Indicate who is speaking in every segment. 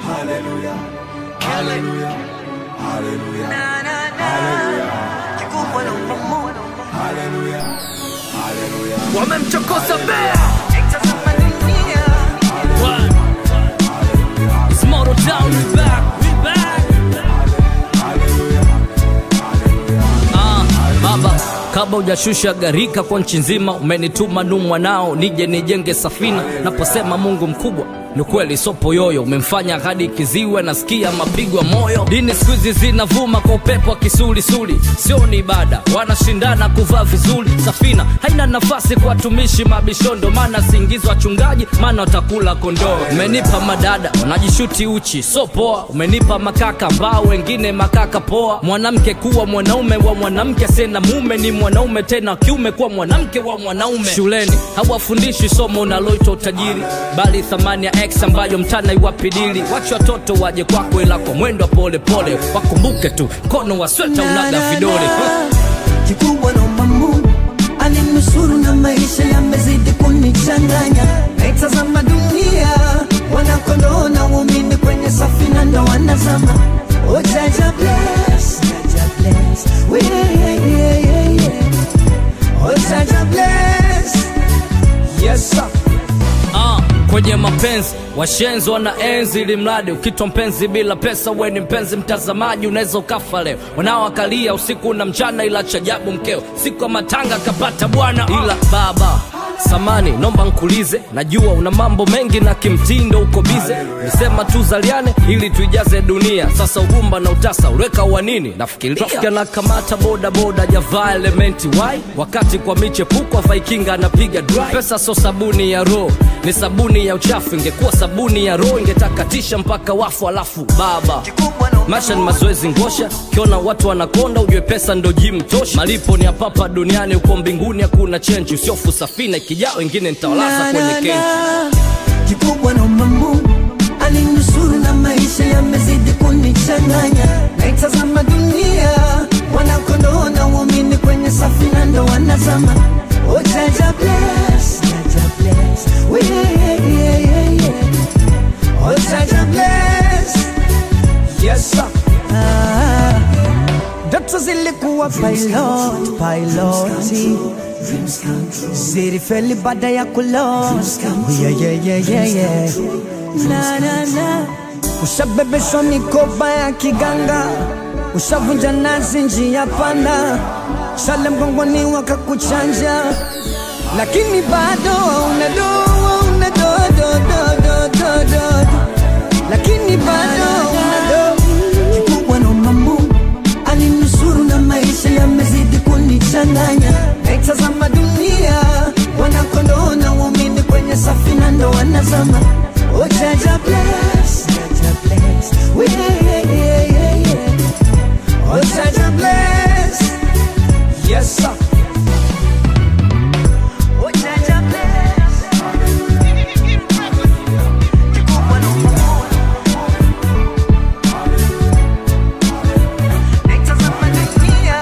Speaker 1: wamemchokoza bea It's Moto Town, we back, we back. Ah, baba kabla hujashusha gharika kwa nchi nzima umenituma nu mwanao nije nijenge safina naposema mungu mkubwa ni kweli sopo yoyo umemfanya hadi kiziwe nasikia mapigo ya moyo dini siku hizi zinavuma kwa upepo wa kisulisuli sio ni ibada wanashindana kuvaa vizuri safina haina nafasi kwa watumishi mabishondo maana siingizwa wachungaji maana watakula kondoo umenipa madada wanajishuti uchi so poa umenipa makaka ambao wengine makaka poa mwanamke kuwa mwanaume wa mwanamke sena mume ni mwanaume tena kiume kuwa mwanamke wa mwanaume shuleni hawafundishi somo unaloitwa utajiri bali thamani ya x ambayo mtana iwapidili wache watoto waje kwako ila kwa mwendo wa polepole wakumbuke tu mkono wa sweta unaga vidole
Speaker 2: kikubwa naomba Mungu alinusuru na maisha yamezidi kunichanganya, naitazama dunia wanakondoo na waumini kwenye safina ndo wanazama. Oh, Jaja bless, Jaja bless, we yeah, yeah, yeah, yeah. Oh, Jaja bless, yes sir.
Speaker 1: Ah, kwenye mapenzi washenzi wana enzi ili mradi ukitwa mpenzi bila pesa we ni mpenzi mtazamaji unaweza ukafa leo wanaoakalia usiku na mchana ila chajabu mkeo siku ya matanga kapata bwana ila baba samani nomba nkulize najua una mambo mengi na kimtindo uko bize nisema tuzaliane ili tuijaze dunia sasa ugumba na utasa uliweka wa nini nafikiria na kamata boda boda javaa elementi wai wakati kwa michepuko vaikinga anapiga dry pesa so sabuni ya roho ni sabuni ya uchafu ingekuwa sabuni ya roho ingetakatisha mpaka wafu alafu baba maisha ni mazoezi ngosha kiona watu wanakonda ujue pesa ndo jim tosha malipo ni apapa duniani uko mbinguni hakuna chenji usiofu safina ikijaa wengine nitawalaza
Speaker 2: Na,
Speaker 1: kwenye
Speaker 2: na,
Speaker 1: kenji
Speaker 2: na. kikubwa naomba Mungu alinusuru na maisha yamezidi kunichanganya, naitazama dunia wanakondoo na waumini kwenye safina ndo wanazama. Oh, Jaja bless, Jaja bless, we yeah, yeah, yeah, yeah. Oh, Jaja bless, yes sir. Ah, ndoto zilikuwa pilot, piloti zilifeli baada ya kulot yeah, yeah, yeah, yeah, yeah. Na, na, na. Ushabebeshwa mikoba ya kiganga, ushavunja nazi njia panda, shale mgongoni wakakuchanja, lakini bado una do una do do do do do do do. lakini bado una do kikubwa naomba Mungu alinusuru na maisha yamezidi kunichanganya, naitazama dunia wanakondoo na waumini kwenye safina ndo wanazama. Oh, Jaja bless, Jaja bless, we yeah, yeah, yeah, yeah. Oh, Jaja bless, yes sir. Oh, Jaja bless. Kikubwa naomba Mungu naitazama dunia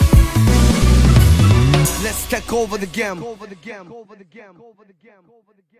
Speaker 3: Let's take over the game. Over the game. Over the game. Over the game. Over the game.